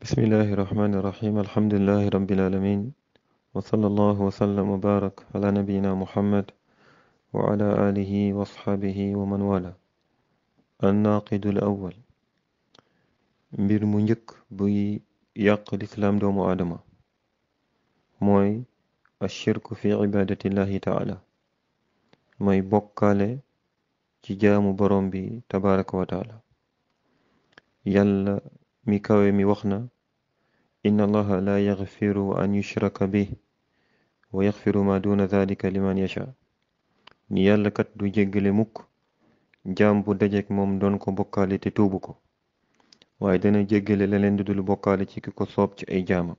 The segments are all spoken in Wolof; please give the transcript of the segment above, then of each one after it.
بسم الله الرحمن الرحيم الحمد لله رب العالمين وصلى الله وسلم وبارك على نبينا محمد وعلى آله وأصحابه ومن والاه الناقد الأول mbir mu njëkk buy yàq lislaam doomu aadama mooy ashirku fi ibadatillahi taala mooy bokkaale ci jaamu borom bi tabaraka wa taala yàlla mi kawe mi wax na inna allaha la yaxfiru an yushraka bih wa yaxfiru ma duna dalika liman yasha ni yàlla kat du jéggale mukk jaam bu dajeek moom doon ko bokkaale te tuubu ko waaye dana jéggale leneen du dul bokkaale ci ki ko soob ci ay jaamam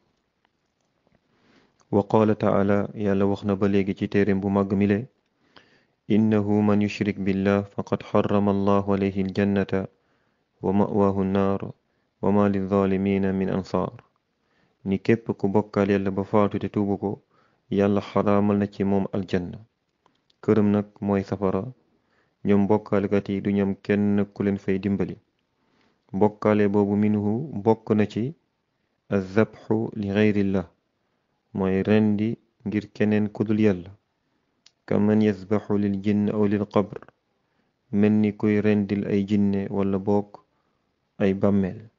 wa qaala taala yàlla wax na ba léegi ci téereem bu màgg mile innahu man yushrik billah faqad xarama allahu alayhi aljannata wa mawaahu nnaar wa ma lizalimina min ansaar ni képp ku bokkaal yàlla ba faatu te tuubu ko yàlla xaraamal na ci moom aljanna këram nag mooy safara ñoom bokkaalkat yi du ñoom kenn ku leen fay dimbali bokkaale boobu minhu bokk na ci azabxu li geyrillah mooy rendi ngir keneen kudul yàlla ka man yasbaxu lil jinn aw lil qabr mel ni kuy rendil ay jinne wala bokk ay bàmmeel